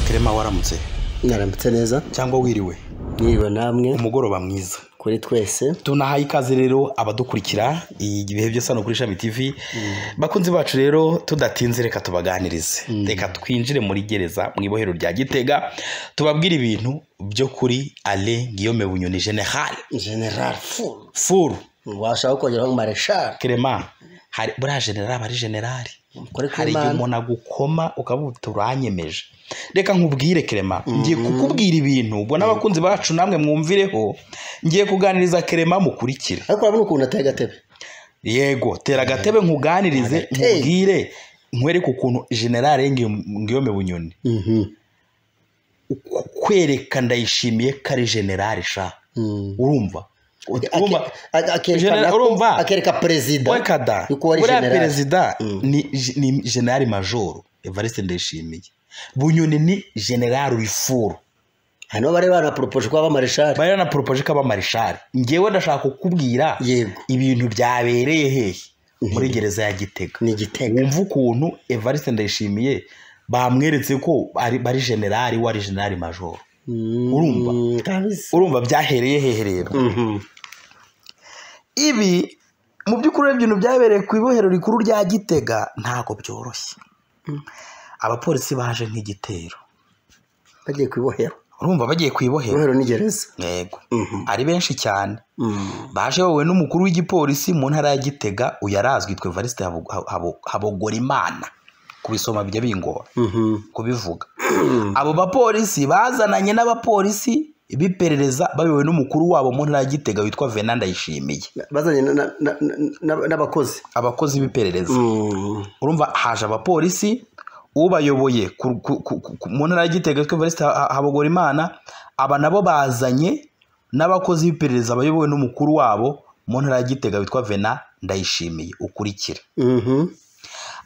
kirema waramutse mwaramutse neza cyangwa wiriwe mwiriwe namwe umugoroba mwiza kuri twese tunahaye ikaze rero abadukurikira ibihe byose hano kuri ishami tv bakunzi bacu rero tudatinze reka tubaganirize reka twinjire muri gereza mu ibohero rya gitega tubabwire ibintu byo kuri ale guillaume bunyoni general general fulu furu washaka kongeraho mareshal kirema hari buriya general aba ari generali kuri hari igihe umuntu agukoma ukaba uti uranyemeje reka nkubwire kerema ngiye kukubwira ibintu ubwo n'abakunzi bacu namwe mwumvireho ngiye kuganiriza kerema mukurikire ariko urabona ukuntu ateye agatebe yego tera agatebe nkuganirize Agatebe. nkubwire nkwereke ukuntu generale ngiyome bunyoni kwereka ndayishimiye ko ari generale sha urumva urumva Ake- a- akerekana General- ko- urumva? akereka perezida wekada yuko wari buriya general. perezida Mm. ni je- ni generali majoro evariste ndayishimiye bunyoni ni generali wifuru hanyuma bari banaporopoje kuba abamareshal bari banaporopoje ko aba marishari ngewe ndashaka kukubwira yego ibintu byabereye hehe muri gereza ya gitega ni igitego wumva ukuntu evariste ndayishimiye bamweretse ko ari bari generali we ari generali majoro Urumva? kabisa urumva byahereye hehe rero Mhm. ibi mu by'ukuri urebye ibintu byabereye ku ibohero rikuru rya gitega ntabwo byoroshye abapolisi baje nk'igitero bagiye ku ibohero urumva bagiye ku ibohero ibohero ni gereza yego Mhm. ari benshi cyane Mm. baje wowe n'umukuru w'igipolisi mu ntara ya gitega uyu arazwi yitwa evariste Habo- Habo- habogorimana kubisoma bijya bingora Mhm. kubivuga abo bapolisi bazananye n'abapolisi biperereza bayobowe n'umukuru wabo mu ntara ya gitega witwa venanda yishimiye bazanye na- na- na- na- n'abakozi abakozi b'iperereza Mm. urumva haje abapolisi ubayoboye ku- ku- ku- ku- mu ntara ya gitega witwa evariste Ha- habogorimana aba nabo bazanye n'abakozi b'iperereza bayobowe n'umukuru wabo mu ntara ya gitega witwa vena ndayishimiye ukurikire Mhm.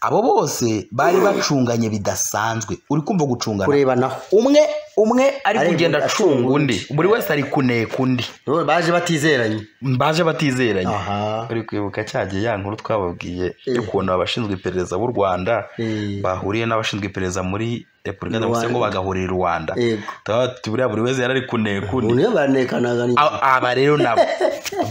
abo bose bari bacunganye bidasanzwe uri kumva gucungana kurebanaho umwe umwe ari Ari kugenda acunga acunga undi buri wese ari kuneka undi Bo baje batizeranye baje batizeranye aha uri kwibuka cya gihe ya nkuru twababwiye Eh. y'ukuntu abashinzwe iperereza b'u rwanda Eh. bahuriye n'abashinzwe iperereza muri repubulika Rwanda. demokarasi ngo bagahurira i rwanda yego Tukaba tuti buriya buri wese yarari kuneka undi ubu niyo banekanaga ni A- aba rero nabo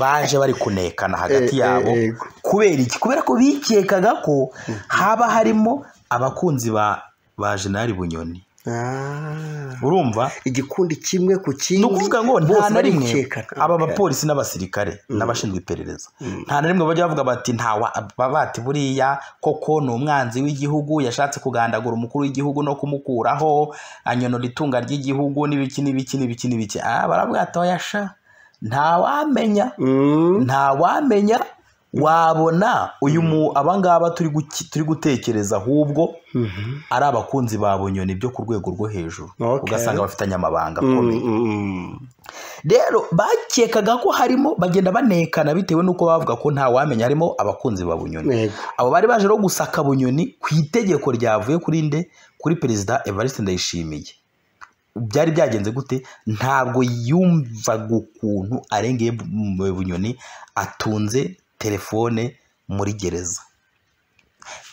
baje bari kunekana hagati Eh, eh, yabo eh. kubera iki kubera ko bikekaga ko haba harimo abakunzi ba ba generali bunyoni Ah. urumva igikundi kimwe ku ni kindi ukuvuga ngo nta bose na rimwe barikekana. aba bapolisi n'abasirikare n'abashinzwe iperereza nta na rimwe bajya bavuga bati nta wa- ba- bati buriya koko ni umwanzi w'igihugu yashatse kugandagura umukuru w'igihugu no kumukuraho anyonora itunga ry'igihugu n'ibiki n'ibiki n'ibiki n'ibiki Ah, baravuga ati oya sha ntawamenya Mm. ntawamenya wabona uyu mu abangaba turi guki- turi gutekereza ahubwo ari abakunzi ba bunyoni byo ku rwego rwo hejuru Okay. ugasanga bafitanye amabanga akomeye Mm, mm, mm. rero bakekaga ko harimo bagenda banekana bitewe n'uko bavuga ko nta wamenya harimo abakunzi ba bunyoni Yego. abo bari baje no gusaka bunyoni ku itegeko ryavuye kuri nde kuri perezida evariste ndayishimiye byari byagenze gute ntabwo yumvaga ukuntu arengeye Bu- Bu- bunyoni atunze telefone muri gereza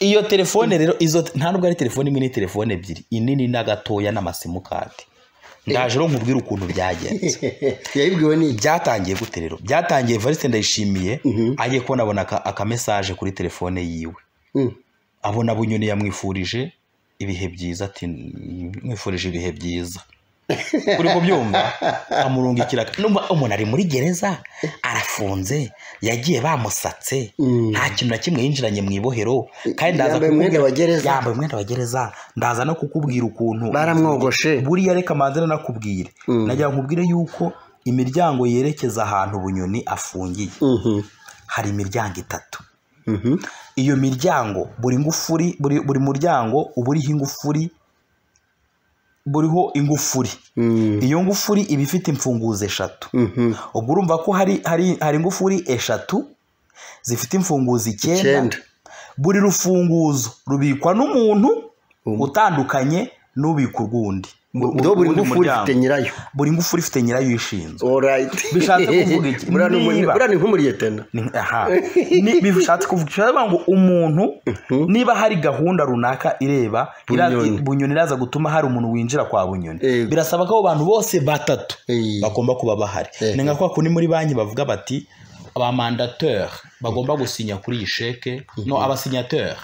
iyo telefone rero izo nta nubwo ari telefone imwe ni telefone ebyiri inini n'agatoya n'amasimukadi ndaje rero nkubwire ukuntu byagenze yayibwiwe ni iki byatangiye gute rero byatangiye Evariste ndayishimiye agiye kubona abona aka- akamesaje kuri telefone yiwe Mm. abona bunyoni yamwifurije ibihe byiza ati mwifurije ibihe byiza uri kubyumva amurungikira numva umuntu ari muri gereza arafunze yagiye bamusatse Mm. nta kintu na kimwe yinjiranye mu ibohero kandi ndaza Yambaye umwenda kukubwira- wa gereza. yambaye umwenda wa gereza ndaza no kukubwira ukuntu baramwogoshe buriya reka manze nanakubwire Mm. najya nkubwire yuko imiryango yerekeza ahantu bunyoni afungiye Mhm. hari imiryango itatu Mhm. iyo miryango buri ngufuri buri, buri muryango uba uriho ingufuri buriho ingufuri Mm. iyo ngufuri iba ifite imfunguzo eshatu Mhm. ubwo urumva ko hari, hari, hari ingufuri eshatu zifite imfunguzo icyenda Icyenda. buri rufunguzo rubikwa n'umuntu Um. utandukanye n'ubika urw'undi mu- ubwo buri uwundi ngufu muryango. ufite nyirayo buri ngufu uri ifite nyirayo ishinzwe orayiti Bishatse kuvuga iki? Niba- buriya ni nk'umuriyetena Ni- aha Ni- bishatse kuvuga bishatse ngo umuntu niba hari gahunda runaka ireba ira- Bunyoni. bunyoni iraza gutuma hari umuntu winjira kwa bunyoni Yego. birasaba ko abo bantu bose batatu Eh. bagomba kuba bahari Eh. ni nka kwa kundi muri banki bavuga bati abamandateur bagomba gusinya kuri iyi sheke no abasinyateur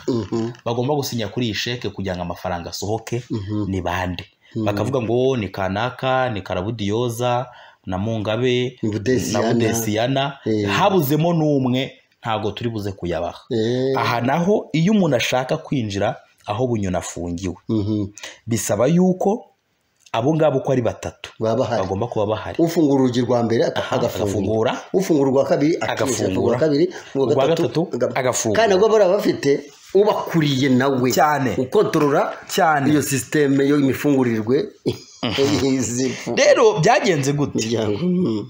bagomba gusinya kuri iyi sheke kugira ngo amafaranga asohoke ni bande bakavuga ngo ni kanaka ni karabudiyoza na mungabe Ni Budesiyana. na budesiyana Eh. habuzemo n'umwe ntabwo turi buze kuyabaha aha naho iyo umuntu ashaka kwinjira aho bunyoni afungiwe bisaba yuko abo ngabo uko ari batatu baba bahari bagomba kuba bahari ufungura urugi rwa mbere ag- agafungura agafungura ufungura urwa kabiri Agafungura. agafungura kabiri Urwa gatatu, aga- agafungura. kandi nabwo bariya bafite ubakuriye nawe Cyane. ukontorora Cyane. iyo sisiteme yo imifungurirwe y'izi- rero byagenze gute miryango Mhm.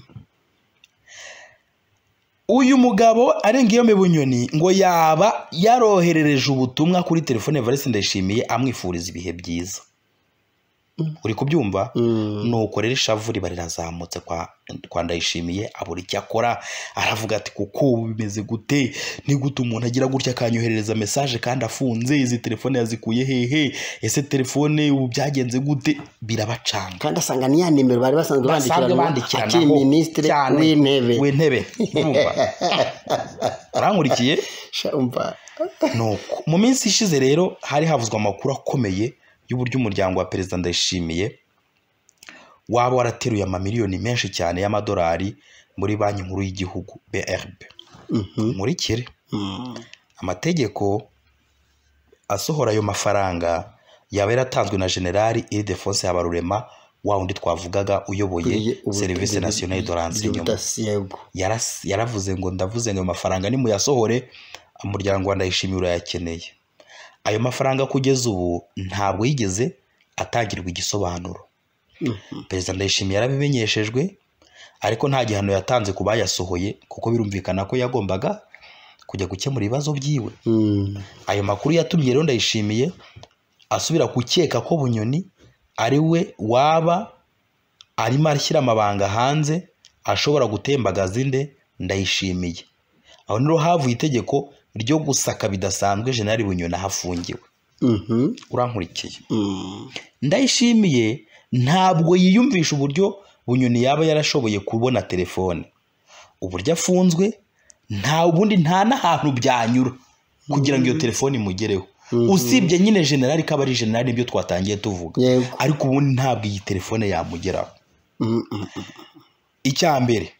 uyu mugabo arenga iyo bunyoni ngo yaba yaroherereje ubutumwa kuri telefone Evariste Ndayishimiye amwifuriza ibihe byiza uri kubyumva Mm. nuko rero ishavu riba rirazamutse kwa, kwa ndayishimiye abura icyo akora aravuga ati kuko ubu bimeze gute ni gute umuntu agira gutya akanyoherereza mesaje kandi afunze izi telefone yazikuye hehe ese telefone ubu byagenze gute birabacanga kandi asanga ni ya nimero bari basanzwe basanzwe bandikirana bandikiranaho akiri minisitiri cyane w'intebe w'intebe urumva arankurikiye Sha, umva nuko mu minsi ishize rero hari havuzwe amakuru akomeye y'uburyo umuryango wa perezida ndayishimiye waba warateruye amamiliyoni menshi cyane y'amadolari muri banki nkuru y'igihugu brb Mhm. nkurikire Mm. amategeko asohora ayo mafaranga yaba yaratanzwe na generali iridefonse habarurema wa wundi twavugaga uyoboye Kuriye ubu- serivisi nasiyonari do renseignement Ubudasi, yego. yaras- yaravuze ngo ndavuze ngo ayo mafaranga nimuyasohore umuryango wa ndayishimiye urayakeneye ayo mafaranga kugeza ubu ntabwo yigeze atangirwa igisobanuro perezida ndayishimiye yarabimenyeshejwe ariko nta gihano yatanze ku bayasohoye kuko birumvikana ko yagombaga kujya gukemura ibibazo byiwe Mm. ayo makuru yatumye rero ndayishimiye asubira gukeka ko bunyoni ari we waba arimo ashyira amabanga hanze ashobora gutembagaza inde ndayishimiye aho niho havuye itegeko ryo gusaka bidasanzwe jenali bunyoni aho afungiwe Mhm. urankurikiye Mm. ndayishimiye ntabwo yiyumvisha uburyo bunyoni yaba yarashoboye kubona telefone uburyo afunzwe nta ubundi nta n'ahantu byanyura kugira ngo iyo telefone imugereho usibye nyine generali ko aba ari generali nibyo twatangiye tuvuga Yego. ariko ubundi ntabwo iyi telefone yamugeraho Mm, mm, mm. icya mbere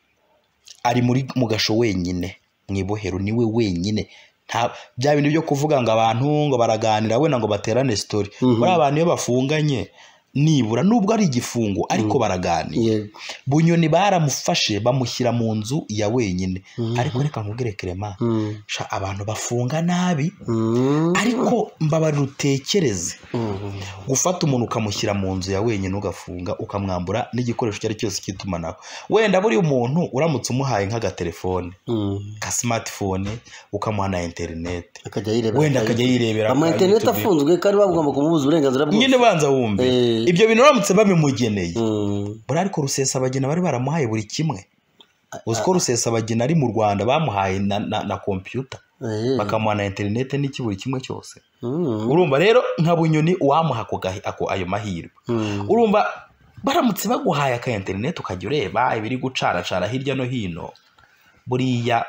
ari muri mu gasho wenyine mu ibohero niwe wenyine nta bya bintu byo kuvuga ngo abantu ngo baraganira wenda ngo baterane sitori buriya abantu iyo bafunganye nibura nubwo ari igifungo ariko baraganira Yego. bunyoni baramufashe bamushyira mu nzu ya wenyine ariko reka nkubwire kerema Mm. sha abantu bafunga nabi Mm. ariko mbabarira utekereze Mm. gufata umuntu ukamushyira mu nzu ya wenyine ugafunga ukamwambura n'igikoresho icyo ari cyo cyose cy'itumanaho wenda buriya umuntu uramutse umuhaye nk'agatelefone Mm. ka smartphone ukamuha na interineti akajya yirebera wenda akajya yirebera ama kuri interineti YouTube. afunzwe kandi bagomba kumubuza uburenganzira bwose nyine banza wumve Eh. ibyo bintu uramutse babimugeneye Mm. buriya ariko rusesabagina bari baramuhaye buri kimwe uzi ko rusesabagina ari mu rwanda bamuhaye na, na, na computer Eh. bakamuha na interineti n'iki buri kimwe cyose Mm. urumva rero nka bunyoni uwamuha ako gahi- ako- ayo mahirwe Mm. urumva baramutse baguhaye aka interineti ukajya ureba ibiri gucaracara hirya no hino buriya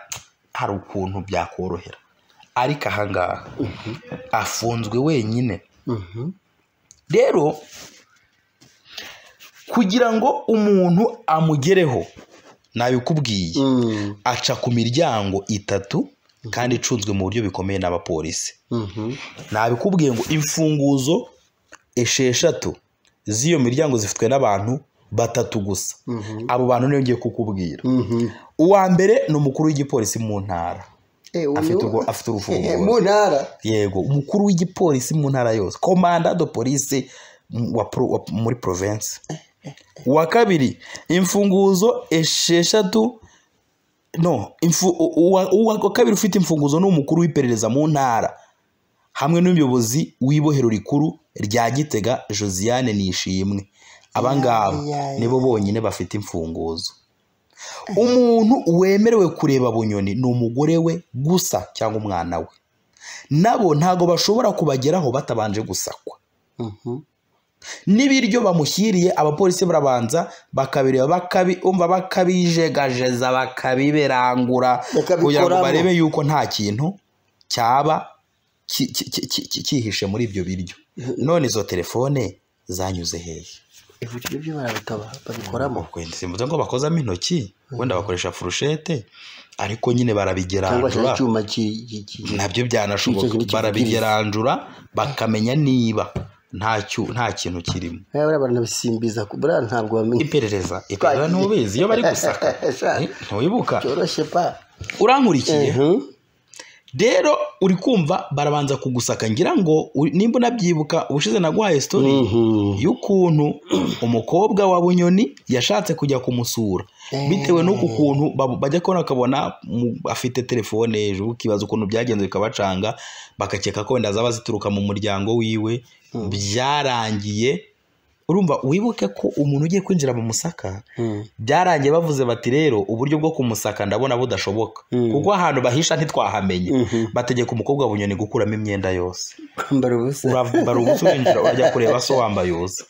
hari ukuntu byakorohera ariko ahangaha afunzwe wenyine Mhm. rero kugira ngo umuntu amugereho nabikubwiye Mm. aca ku miryango itatu kandi icunzwe mu buryo bikomeye n'abapolisi Mhm. nabikubwiye ngo imfunguzo esheshatu z'iyo miryango zifitwe n'abantu batatu gusa Mhm. abo bantu niyo ngiye kukubwira Mhm. uwa mbere ni umukuru w'igipolisi mu ntara Eh, uyu- afite urwo- afite urufunguzo Eh, mu ntara yego umukuru w'igipolisi mu ntara yose komanda do polisi wa pro- wa- muri province uwa kabiri imfunguzo esheshatu no imfu- u- uwa uwa- uwa kabiri ufite imfunguzo ni umukuru w'iperereza mu ntara hamwe n'umuyobozi w'ibohero rikuru rya gitega josiane nishimwe aba ngaba Ya, ya, ya. nibo bonyine bafite imfunguzo umuntu wemerewe kureba bunyoni ni umugore we gusa cyangwa umwana we nabo ntago bashobora kubageraho batabanje gusakwa Mhm. n'ibiryo bamushyiriye abapolisi barabanza bakabireba bakabi umva bakabijegajeza bakabibirangura kugira ngo Bakabikoramo. barebe yuko nta kintu cyaba ki- ki- ki- ki- ki- cyihishe muri ibyo biryo none izo telefone zanyuze hehe ibiciro byo barabitaba babikoramo Wenda simvuze ngo bakozamo intoki wenda bakoresha furushete ariko nyine cyangwa se barabigerandura icyuma ki- ki- ki- ki- nabyo byanashoboka Icyo kintu barabigerandura bakamenya niba nta cyu- nta kintu kirimo Eh, buriya baranabisimbiza ku- buriya ntabwo bamenya iperereza iperereza ntubizi iyo bari gusaka Sha, Eh, ntiwibuka cyoroshye pa urankurikiye Mhm. rero uri kumva barabanza kugusaka ngira ngo uri- nimba unabyibuka ubushize naguhaye story Mhm. y'ukuntu umukobwa wa bunyoni yashatse kujya kumusura Eh. bitewe n'uku kuntu bab- bajya kubona akabona mu- afite telefone hejuru ukibaza ukuntu byagenze bikabacanga bagakeka ko wenda zaba zituruka mu muryango wiwe byarangiye urumva wibuke ko umuntu ugiye kwinjira mu musaka Mhm. byarangiye bavuze bati rero uburyo bwo kumusaka ndabona budashoboka Mm. kuko ahantu bahisha ntitwahamenye Mhm. bategeka umukobwa wa bunyoni gukuramo imyenda yose kwambara ubusa urambara ubusa urinjira urajya kureba so wambaye ubusa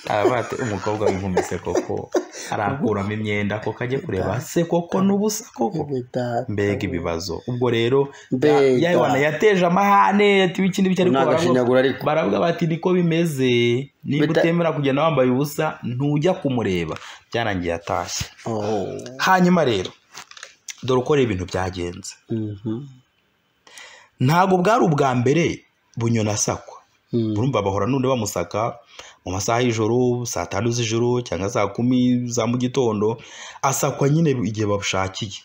aravuga ati umukobwa w'inkumise koko arakuramo imyenda koko ajye kureba se koko n'ubusa koko Impeta. mbega ibibazo ubwo rero Mbega. ya- ya Yohana yateje amahane ati iki n'ibyo ariko Ni baravuga- agashinyaguro ariko. baravuga bati niko bimeze niba Bita- utemera kugenda wambaye ubusa ntujya kumureba byarangiye atashye Oh. hanyuma rero dore uko rero ibintu byagenze Mhm. ntabwo bwari ubwa mbere bunyoni asakwa Mhm. urumva bahora n'undi bamusaka mu masaha y'ijoro saa tanu z'ijoro cyangwa saa kumi za mu gitondo asakwa nyine igihe babushakiye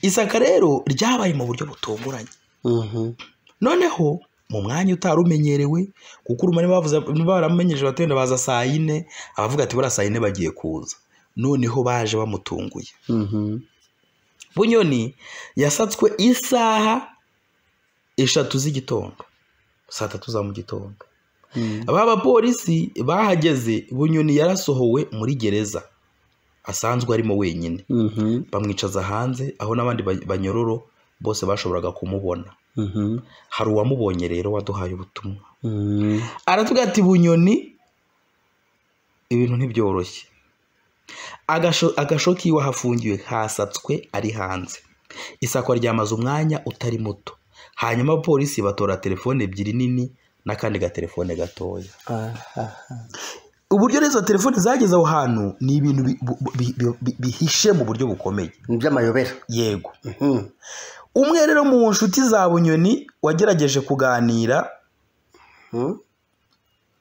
isaka rero ryabaye mu buryo butunguranye Mhm. noneho mu mwanya utari umenyerewe kuko urumane bavuze baramenyeje batenda baza saa yine abavuga ati buriya saa yine bagiye kuza noneho baje bamutunguye Mhm. bunyoni yasatswe isaha eshatu z'igitondo saa tatu za mu gitondo Mhm. aba bapolisi bahageze bunyoni yarasohowe muri gereza asanzwe arimo wenyine Mhm. bamwicaza hanze aho n'abandi ba- banyororo bose bashoboraga kumubona Mhm. hari uwamubonye rero waduhaye ubutumwa Mhm. aravuga ati bunyoni ibintu ntibyoroshye Agasho- agasho k'iwe ahafungiwe hasatswe ari hanze isakwa ryamaze umwanya utari muto hanyuma abapolisi batora telefone ebyiri nini n'akandi gatelefone gatoya Ahaha. uburyo n'izo telefone zageze aho hantu ni ibintu bi- bu- bi- bi- bi- bihishe mu buryo bukomeye Ni iby'amayobera yego Mhm. umwe rero mu nshuti za bunyoni wagerageje kuganira Mhm.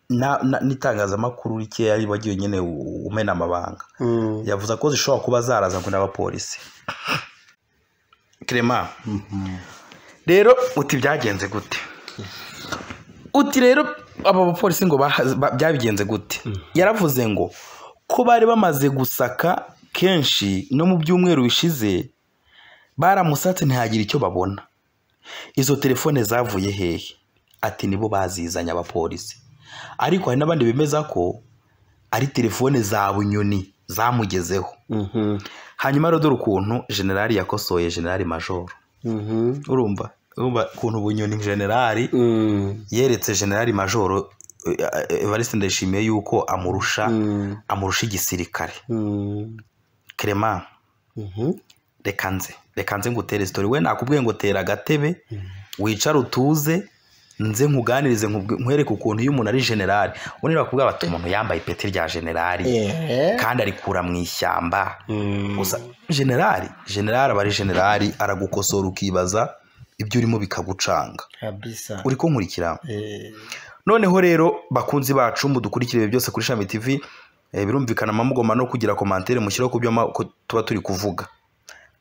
na- na- n'itangazamakuru rikeya wagiye nyine u- umena amabanga Mhm. yavuze ko zishobora kuba zarazanywe n'abapolisi kerema rero uti byagenze gute uti rero aba bapolisi ngo baha- ba- byabigenze gute yaravuze ngo ko bari bamaze gusaka kenshi no mu byumweru bishize baramusatse ntihagire icyo babona izo telefone zavuye hehe ati nibo bazizanye abapolisi ariko hari n'abandi bemeza ko ari telefone za bunyoni zamugezeho Mhm. hanyuma rero dore ukuntu generali yakosoye generali majoro Mhm. urumva urumva ukuntu bunyoni generali Mhm. yeretse generali majoro eh, eh, evariste ndayishimiye yuko amurusha Mhm. amurusha igisirikare Mhm. kerema Mhm. reka nze reka nze ngutere sitori we nakubwiye ngo tera agatebe wicare utuze nze nkuganirize nkubwi- nkwereke ukuntu iyo umuntu ari generali ubundi bakubwira bati umuntu yambaye ipeti rya generali Eh. kandi arikura mu ishyamba Mhm. gusa generali generali aba ari generali aragukosora ukibaza ibyo urimo bikagucanga Kabisa. uri kunkurikira Eh. noneho rero bakunzi bacu mudukurikire byose kuri shami tv eh, birumvikana amamugoma no kugira komantere mushyiraho ku byo ama- ku- tuba turi kuvuga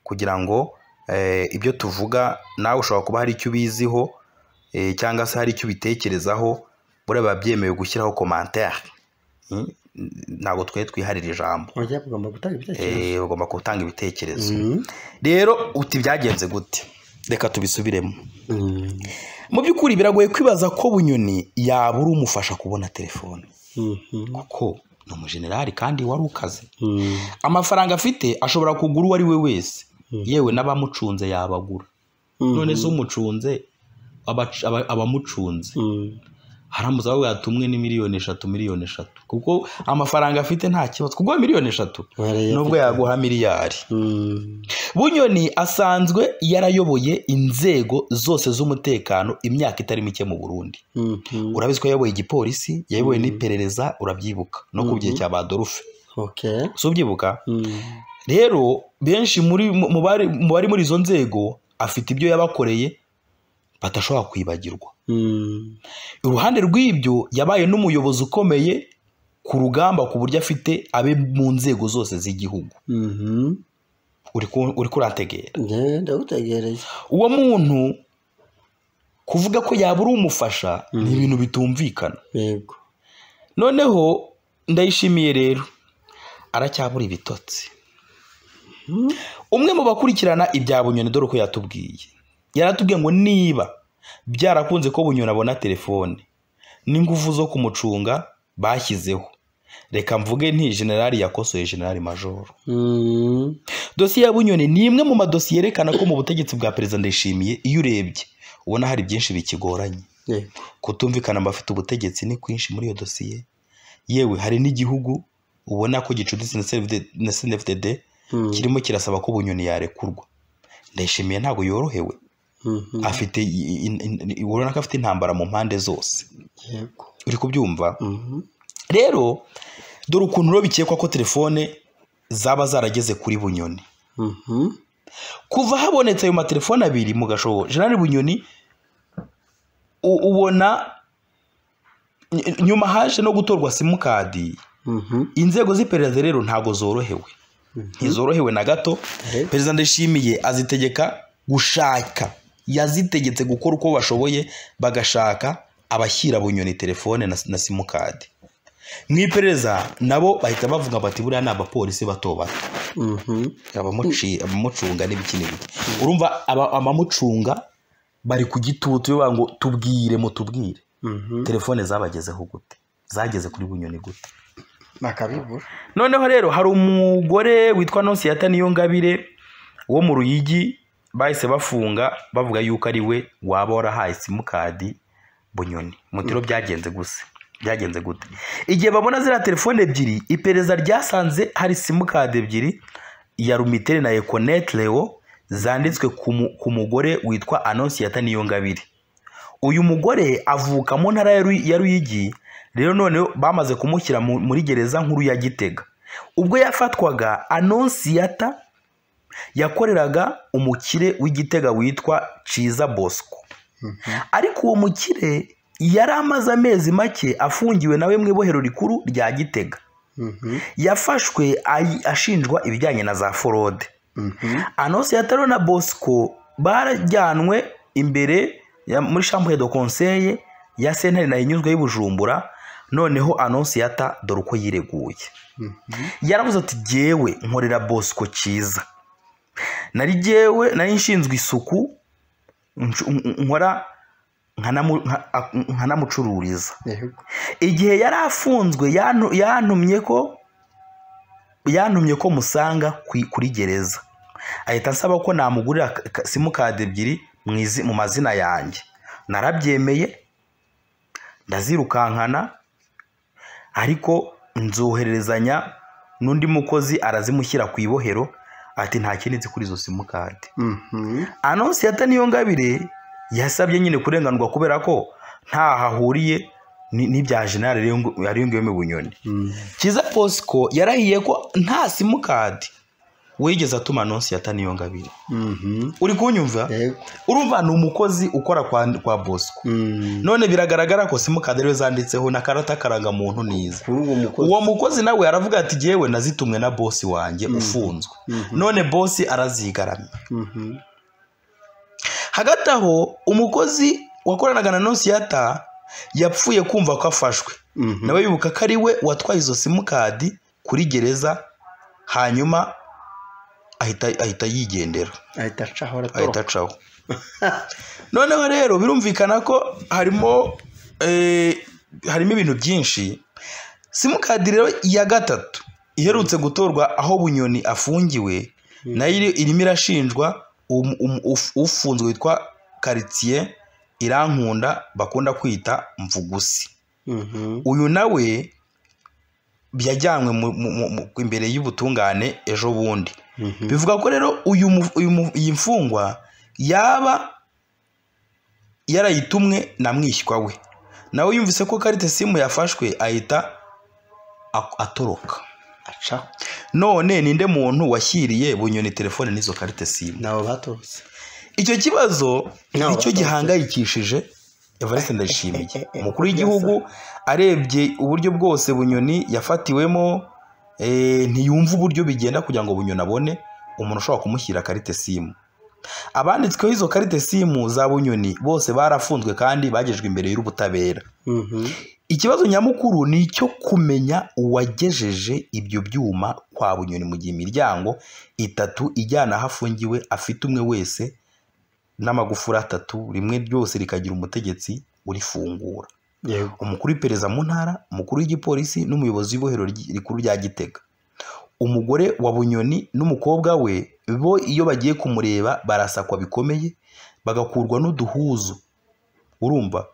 kugira ngo eh, ibyo tuvuga nawe ushobora kuba hari icyo ubiziho eh, cyangwa se hari icyo ubitekerezaho buriya biba byemewe gushyiraho komantere Mm, ntabwo twe twiharira ijambo Ujya kugomba gutanga ibitekerezo. Eh, bagomba gutanga ibitekerezo Mhm. rero uti byagenze gute reka tubisubiremo Mhm. mu by'ukuri biragoye kwibaza ko bunyoni yabura umufasha kubona telefone Mhm. kuko ni umujenerali kandi wari ukaze Mhm. amafaranga afite ashobora kugura uwo ari we wese Mhm. yewe n'abamucunze yabagura none se umucunze abac- aba- abamucunze Mhm. haramutse aho yatumwe ni miliyoni eshatu miliyoni eshatu kuko amafaranga afite nta kibazo kuko miliyoni eshatu Mariya nubwo afite- yaguha miliyari Mhm. bunyoni asanzwe yarayoboye inzego zose z'umutekano imyaka itari mike mu burundi Mhm. urabizi ko yayoboye igipolisi yayoboye Mhm. n'iperereza urabyibuka no ku gihe Mhm. cya badolfe Okay. si ubyibuka Mhm. rero benshi muri mu mu bari mu bari muri izo nzego afite ibyo yabakoreye badashobora kwibagirwa Mhm. iruhande rw'ibyo yabaye n'umuyobozi ukomeye ku rugamba ku buryo afite abe mu nzego zose z'igihugu Mhm. uri ku- uri kurantegera Ne, ndagutegereye uwo muntu kuvuga ko yabura umufasha ni Mhm. ibintu bitumvikana yego noneho ndayishimiye rero aracyabura ibitotsi Mhm. umwe mu bakurikirana ibya bunyoni dore uko yatubwiye yaratubwiye ngo niba byarakunze ko bunyoni abona telefone n'ingufu zo kumucunga bashyizeho reka mvuge nti generali yakosoye generali majoro Mhm. dosiye ya bunyoni ni imwe mu madosiye yerekana ko mu butegetsi bwa perezida ndayishimiye iyo urebye ubona hari byinshi bikigoranye yego kutumvikana mu bafite ubutegetsi ni kwinshi muri iyo dosiye yewe hari n'igihugu ubona ko gicuditse na CNDD na CNDD Mhm. kirimo kirasaba ko bunyoni yarekurwa ndayishimiye ntabwo yorohewe Mhm. afite i- i- i- i- urabona ko afite intambara mu mpande zose yego uri kubyumva Mhm. rero dore ukuntu rero bikekwa ko telefone zaba zarageze kuri bunyoni Mhm. kuva habonetse ayo matelefone abiri mu gashobo generali bunyoni u- ubona ny- nyuma haje no gutorwa simukadi Mhm. inzego z'iperereza rero ntabwo zorohewe Mhm. ntizorohewe na gato Eh. perezida ndayishimiye azitegeka gushaka yazitegetse gukora uko bashoboye bagashaka abashyira bunyoni telefone na, na simukadi mu iperereza nabo bahita bavuga bati buriya ni abapolisi bato bato Mhm. abamuci- abamucunga n'ibiki n'ibiki urumva aba- abamucunga bari ku gitutu bavuga ngo tubwire mutubwire Mhm. telefone zabagezeho gute zageze kuri bunyoni gute bakabibura noneho rero hari umugore witwa nonsiyata niyongabire wo mu ruyigi bahise bafunga bavuga yuko ari we waba warahaye simukadi bunyoni mutiro byagenze gusa byagenze gute igihe babona ziriya telefone ebyiri iperereza ryasanze hari simukadi ebyiri ya rumiteri na ekonete leo zanditswe ku mu- ku mugore witwa anonsiyata niyongabire uyu mugore avuka mu ntara ya Ru- ya ruyigi rero none bamaze kumushyira mu- muri gereza nkuru ya gitega ubwo yafatwaga anonsiyata yakoreraga umukire w'igitega witwa ciza bosco ariko uwo mukire yari amaze amezi make afungiwe nawe mu ibohero rikuru rya gitega Mhm. yafashwe ayi- ashinjwa ibijyanye na za forode Mhm. anonsiyata rero na bosco barajyanwe imbere ya- muri chambre de conseil ya sentare nayo inyuzwe y'ubujumbura noneho anonsiyata dore uko yireguye Mhm. yaravuze ati jyewe nkorera bosco cyiza nari jyewe nari nshinzwe isuku nsh- n- nkora nkanamu- nka- a- nkanamucururiza yego igihe yari afunzwe yantu- yantumye ko yantumye ko musanga ku- kuri gereza ahita ansaba ko namugurira ka- ka- simukadi ebyiri mu izi- mu mazina yanjye narabyemeye ndazirukankana ariko nzohererezanya n'undi mukozi arazimushyira ku ibohero ati nta kindi nzi kuri izo simukadi Mhm. anonsiyata niyo ngabire yasabye nyine kurenganurwa kubera ko ntaho ahuriye ni- n'ibya jenali yariyongewe mu bunyoni Mhm. cyiza posco yarahiye ko nta simukadi wigeze atuma anonsiyata niyo ngabire Mhm. uri kunyumva yego urumva ni umukozi ukora kwa, kwa bosco Mhm. none biragaragara ko simukadi ariwe zanditseho na karata karangamuntu niza kuri uwo mukozi uwo mukozi nawe aravuga ati jyewe nazitumwe na bosi wanjye ufunzwe Mhm. none bosi arazigaramye Mhm. hagati aho umukozi wakoranaga na nonsiyata yapfuye kumva ko afashwe Mhm. nawe bibuka ko ari we watwaye izo simukadi kuri gereza hanyuma ahita ahita yigendera ahita acaho ahita aratoroka acaho noneho rero birumvikana ko harimo eh, harimo ibintu byinshi simukadi rero ya gatatu iherutse gutorwa aho bunyoni afungiwe nayo iri- irimo irashinjwa um- um- uf- ufunzwe witwa karitsiye irankunda bakunda kwita mvugusi Mhm. uyu nawe yajyanywe mu- mu- mu- mu- imbere y'ubutungane ejo bundi Mhm. bivuga ko rero uyu mu- uyu mu- iyi mfungwa yaba yarayitumwe na mwishywa we nawe yumvise ko karite simu yafashwe ahita ak- atoroka aca none ninde muntu washyiriye bunyoni telefone n'izo karite simu nabo batorotse icyo kibazo No, nicyo baturutse. gihangayikishije evariste ndayishimiye umukuru w'igihugu arebye uburyo bwose bunyoni yafatiwemo eh, ntiyumva uburyo bigenda kugira ngo bunyoni abone umuntu ushobora kumushyira karite simu abanditsweho izo karite simu za bunyoni bose barafunzwe kandi bagejejwe imbere y'ubutabera Mhm. ikibazo nyamukuru ni icyo kumenya uwagejeje ibyo byuma kwa bunyoni mu gihe imiryango itatu ijyana aho afungiwe afite umwe wese n'amagufuri atatu rimwe ryose rikagira umutegetsi urifungura yego umukuru w'iperereza mu ntara umukuru w'igipolisi n'umuyobozi w'ibohero ry- rikuru rya gitega umugore wa bunyoni n'umukobwa we bo iyo bagiye kumureba barasakwa bikomeye bagakurwa n'uduhuzu urumva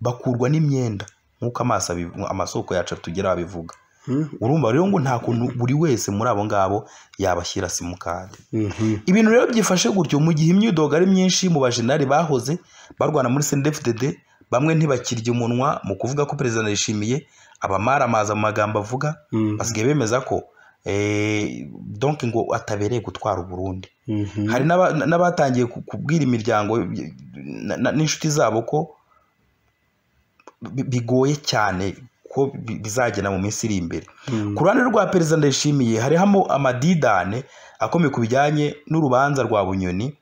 bakurwa n'imyenda nk'uko amaso abiv- amasoko yacu tugera babivuga Mhm. urumva rero ngo nta kuntu buri wese muri abo ngabo yabashyira simukadi Mhm. ibintu rero byifashe gutyo mu gihe imyidogo ari myinshi mu bajenali bahoze barwana muri CNDD-FDD bamwe ntibakirya umunwa mu kuvuga ko perezida yishimiye abamaramaza mu magambo avuga Mhm. basigaye bemeza ko eh, donc ngo atabereye gutwara u Burundi Mhm. hari n'aba- n'abatangiye ku- kubwira imiryango y- na- na- n'inshuti zabo ko bi- bigoye cyane ko bi- bizagenda mu minsi iri imbere Mhm. ku ruhande rwa perezida ndayishimiye harihamo amadidane akomeye ku bijyanye n'urubanza rwa bunyoni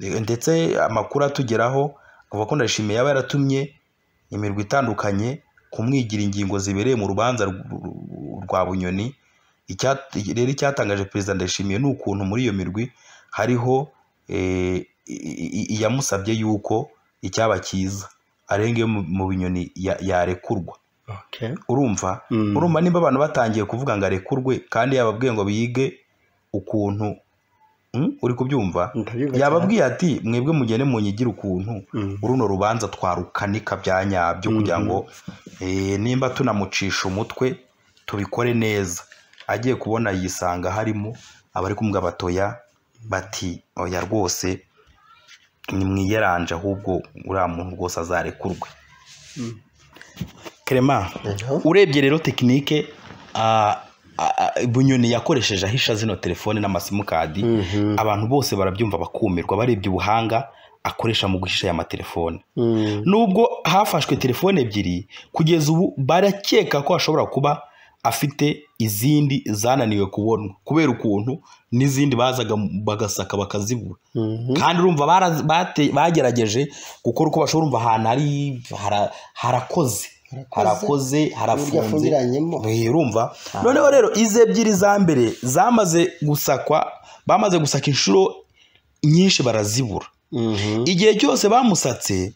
eh, ndetse amakuru atugeraho avuga ko ndayishimiye yaba yaratumye imirwi itandukanye kumwigira ingingo zibereye mu rubanza rw- rw- rwa bunyoni Icyat- rero icyatangaje perezida ndayishimiye ni ukuntu muri iyo mirwi hariho eh, i- i- iyamusabye yuko icyaba cyiza arenga iyo mu- mu binyoni ya- yarekurwa Okay. urumva Mhm. urumva nimba abantu batangiye kuvuga ngo arekurwe kandi yababwiye ngo biyige ukuntu Mm? uri kubyumva Ndabyumva yababwiye ati mwebwe mugende munyigire ukuntu cyane. Mhm. runo rubanza twarukanika bya nyabyo kugira ngo eh, nimba tunamucisha umutwe tubikore neza agiye kubona yisanga harimo abari kumwe batoya bati oya rwose ni mwiyeranje ahubwo uriya muntu rwose azarekurwe Mm. kerema Eho. urebye rero tekinike ah, ah, ah, bunyoni yakoresheje ahisha zino telefone n'amasimukadi Mhm. abantu bose barabyumva bakumirwa barebye ubuhanga akoresha mu guhisha aya matelefone Mhm. nubwo hafashwe telefone ebyiri kugeza ubu barakeka ko ashobora kuba afite izindi zananiwe kubonwa kubera ukuntu n'izindi bazaga bagasaka bakazibura Mhm. kandi urumva bara- bate- bagerageje gukora uko bashobora urumva ahantu hari hara- harakoze harakoze Uburyo harafunze afungiranyemo. Eh, urumva noneho rero izi ebyiri za mbere zamaze gusakwa bamaze gusaka inshuro nyinshi barazibura Mhm. igihe cyose bamusatse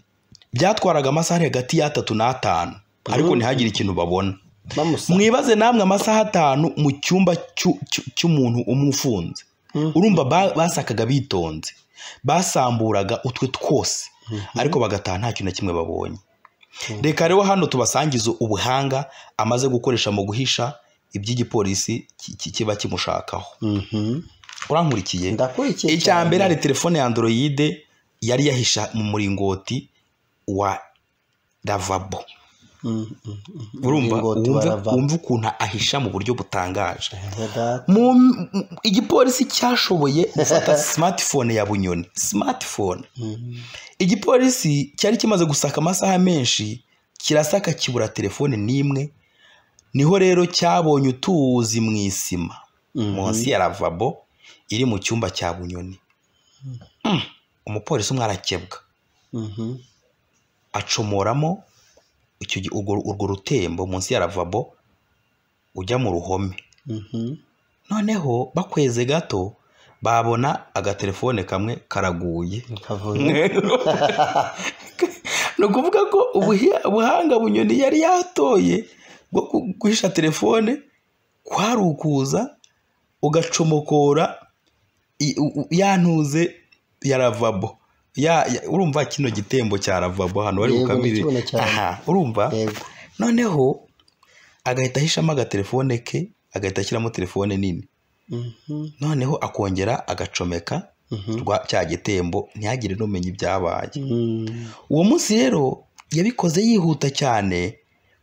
byatwaraga amasaha ari hagati y'atatu n'atanu ariko ntihagire ikintu babona Bamusa. mwibaze namwe amasaha atanu mu cyumba cy'u- cy'u- cy'umuntu umwe ufunze Mhm. urumva ba- basakaga bitonze basamburaga utwe twose ariko bagataha nta kintu na kimwe babonye reka rero hano tubasangize ubuhanga amaze gukoresha mu guhisha iby'igipolisi ki- ki- kiba kimushakaho Mhm. urankurikiye Ndakurikiye icya cyane. mbere hari telefone ya androyide yari yahisha mu muringoti wa ravabo Mhm. Mhm. urumva Ingingo wumve tubarava. wumve ukuntu ahisha mu buryo butangaje Ntega. mu mu- igipolisi cyashoboye gufata smartphone ya bunyoni smartphone Mhm. igipolisi cyari kimaze gusaka amasaha menshi kirasaka kibura telefone n'imwe niho rero cyabonye utuzi mu isima Mhm. munsi ya ravabo iri mu cyumba cya bunyoni Mm, umupolisi umwe arakebwa Mhm. acomoramo icyo gi- urwo urwo rutembo munsi ya ravabo ujya mu ruhome Mhm. noneho bakweze gato babona agatelefone kamwe karaguye kavuye ni ukuvuga ko ubuhi- ubuhanga bunyoni yari yatoye bwo ku- guhisha telefone kwari ukuza ugacomokora i- u- u- ya ntuze ya ravabo Ya- ya- urumva kino gitembo cya ravabo hano bari Yego, bukamire ndakibona cyane. aha urumva yego noneho agahita ahishamo agatelefone ke agahita ashyiramo telefone nini Mhm, noneho akongera agacomeka mhm, rwa cya gitembo ntihagire n'umenya ibyabaye mhm, uwo munsi rero yabikoze yihuta cyane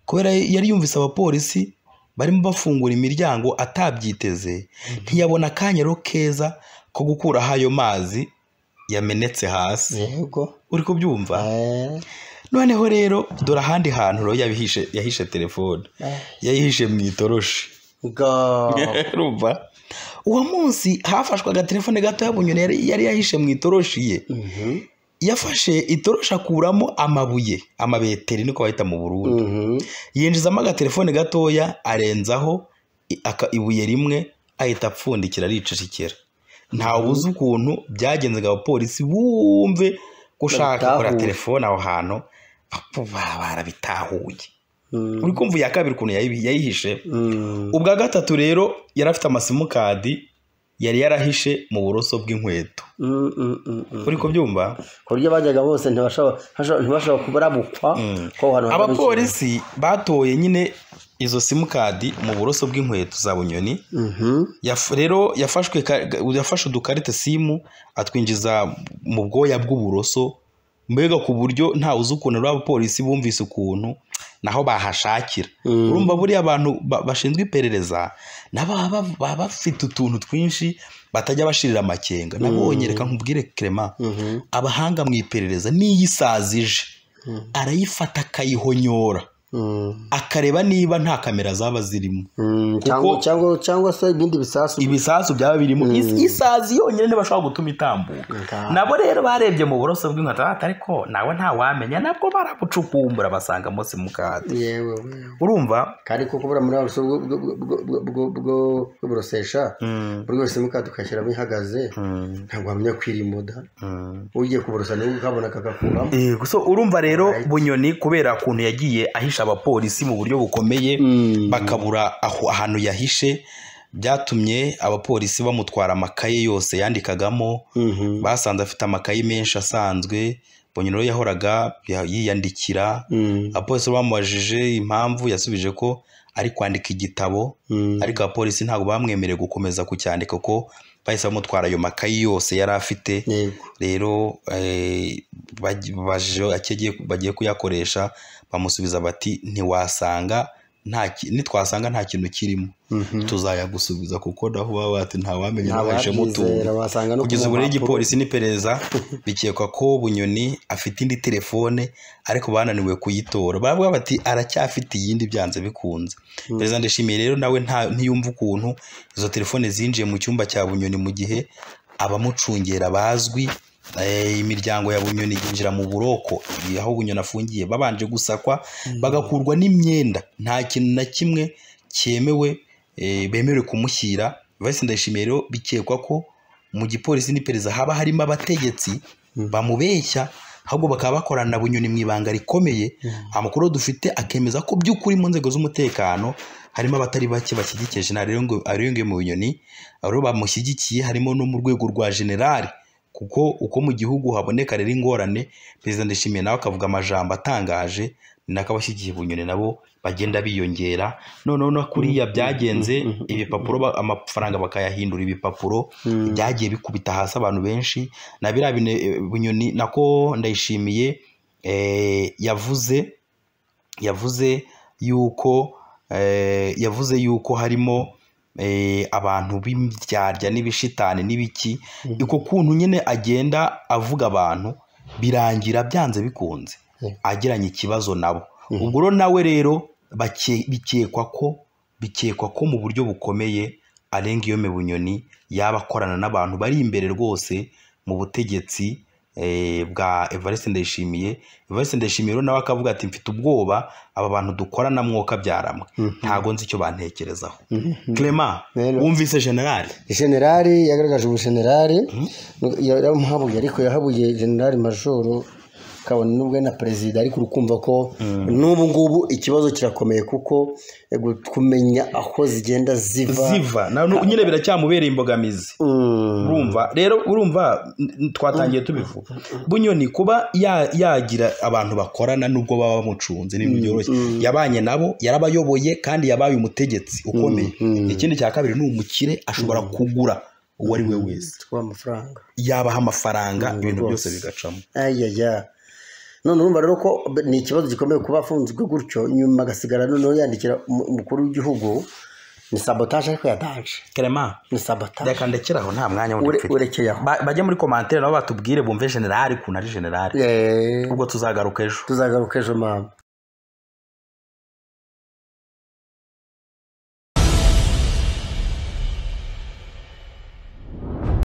kubera yari yumvise abapolisi barimo bafungura imiryango atabyiteze ntiyabona akanyaro keza ko gukuraho ayo mazi yamenetse hasi yego uri kubyumva Eh, noneho rero dore ahandi hantu rero yabihishe yahishe telefone eh, yayihishe mu itoroshi ga- urumva uwo munsi hafashwe agatelefone gatoya bunyoni yari yari yahishe mu itoroshi ye Mhm, yafashe itoroshi akuramo amabuye amabeteri niko bayita mu burundi mhm, yinjizamo agatelefone gatoya arenzaho i- aka- ibuye rimwe ahita apfundikira aricecekera ntawe uzi ukuntu byagenzaga abapolisi bumve ko ushaka gukora Babitahuye. telefone aho hantu bapfa bara- barabitahuye mhm, uri kumva iya kabiri ukuntu yayibi- yayihishe mhm, ubwa gatatu rero yari afite amasimukadi yari yarahishe mu buroso bw'inkweto mhm, mhm, mhm. uri kubyumva ku buryo bajyaga bose ntibashobora ntibashobora- ntibashobora kubarabukwa Mm. ko aho hantu hari abapolisi batoye nyine izo simukadi mu buroso bw'inkweto za bunyoni Mhm, Yaf- rero yafashwe ka- ga- yafashe udukarite simu atwinjiza mu bwoya bw'uburoso mbega ku buryo nta uzi ukuntu rero abapolisi bumvise ukuntu naho bahashakira Mm. urumva buriya abantu ba- bashinzwe iperereza nabo baba bava- baba bafite utuntu twinshi batajya bashirira amakenga nabonye reka nkubwire Clement mhm, abahanga mu iperereza n'iyo isazi ije Mm. arayifata akayihonyora mhm, akareba niba nta kamera zaba zirimo mhm. Cyangwa- cyangwa- cyangwa se ibindi bisasu ibisasu byaba birimo Is- isazi yonyine ntibashobora gutuma itambuka Nga- nabo rero barebye mu buroso bw'inkweto bati ariko nawe ntawamenya nabwo barabucukumbura basanga munsi mu kade yewe wewe urumva kandi kuko buriya muri wa bwo bwo- bwo- bwo- bwo- bwo- bwo burosesha buri wese mukadi ukashyiramo ihagaze ntabwo wamenya kwirimo da ugiye kuborosa nibwo ukabona akagakuramo Eh, so urumva rero bunyoni kubera ukuntu yagiye ahisha abapolisi mu buryo bukomeye bakabura aho ahantu yahishe byatumye abapolisi bamutwara amakaye yose yandikagamo Mhm. basanze afite amakaye menshi asanzwe bunyoni rero yahoraga ya- yiyandikira Mm. abapolisi bamubajije impamvu yasubije ko ari kwandika igitabo Mm. ariko abapolisi ntabwo bamwemereye gukomeza kucyandika ko bahise bamutwara ayo makayi yose yari afite yego rero eh, baj- bajije icyo agiye- bagiye kuyakoresha bamusubiza bati ntiwasanga nta ki- nitwasanga nta kintu kirimo tuzayagusubiza kuko naho baba bati ntawamenya n'abahishemo utuntu ntababyizera wasanga no kugeza ubu rero mpapuro. igipolisi n'iperereza bikekwa ko bunyoni afite indi telefone ariko bananiwe kuyitora baravuga bati aracyafite iyindi byanze bikunze perezida ndashimiye rero nawe nta- ntiyumva ukuntu izo telefone zinjiye mu cyumba cya bunyoni mu gihe abamucungera bazwi eh, imiryango ya bunyoni yinjira mu buroko eh, aho bunyoni afungiye babanje gusakwa bagakurwa n'imyenda nta kintu na kimwe cyemewe eh, bemerewe kumushyira vice ndayishimiye rero bikekwa ko mu gipolisi n'iperereza haba harimo abategetsi bamubeshya ahubwo bakaba bakorana na bunyoni mu ibanga rikomeye amakuru dufite akemeza ko by'ukuri mu nzego z'umutekano harimo abatari bake bashyigikiye jenerali ariyongeye mu bunyoni rero bamushyigikiye harimo no mu rwego rwa generali kuko uko mu gihugu haboneka rero ingorane perezida ndishimiye nawe akavuga amajambo atangaje ni nako abashyigikiye bunyoni nabo bagenda biyongera noneho no kuriya byagenze ibipapuro ba- amafaranga bakayahindura ibipapuro byagiye bikubita hasi abantu benshi na biriya bine- bunyoni nako ndayishimiye eh, yavuze yavuze yuko eh, yavuze yuko harimo eh, abantu b'imbyarya n'ibishitani n'ibiki uko kuntu nyine agenda avuga abantu birangira byanze bikunze Yeah. agiranye ikibazo nabo ubwo rero nawe rero bake- bikekwa ko bikekwa ko mu buryo bukomeye arenga iyo bunyoni yaba akorana n'abantu bari imbere rwose mu butegetsi eh, bwa evariste ndayishimiye evariste ndayishimiye rero nawe akavuga ati mfite ubwoba aba bantu dukora na mwoka byaramwe ntago nzi icyo bantekerezaho clement Rero. wumvise generali generali yagaragaje ubujenerali yaramuhabuye ariko yahabuye generali majoro kabone n'ubwo ari na perezida ariko urukumva ko n'ubu ngubu ikibazo kirakomeye kuko eh, gu- kumenya aho zigenda ziva ziva na- nu- nyine biracyamubereye imbogamizi Mm. urumva rero urumva n- n- twatangiye tubivuga bunyoni kuba ya- yagira abantu bakorana nubwo baba bamucunze n'ibintu byoroshye yabanye nabo yarabayoboye kandi yabaye umutegetsi ukomeye ikindi cya kabiri ni umukire ashobora kugura uwo ari we wese twa amafaranga yabaha amafaranga ibintu rwose. byose bigacamo ayaya none urumva rero ko ni ikibazo gikomeye kuba afunzwe gutyo nyuma agasigara noneho yandikira umu- umukuru w'igihugu ni sabotaje ariko yataje kerema ni sabotaje reka ndekeraho nta mwanya wundi Ure- mfite urekeye aho Ba- bajye muri komantere nabo batubwire bumve generali ukuntu ari generali Eh, ubwo tuzagaruka ejo tuzagaruka ejo mama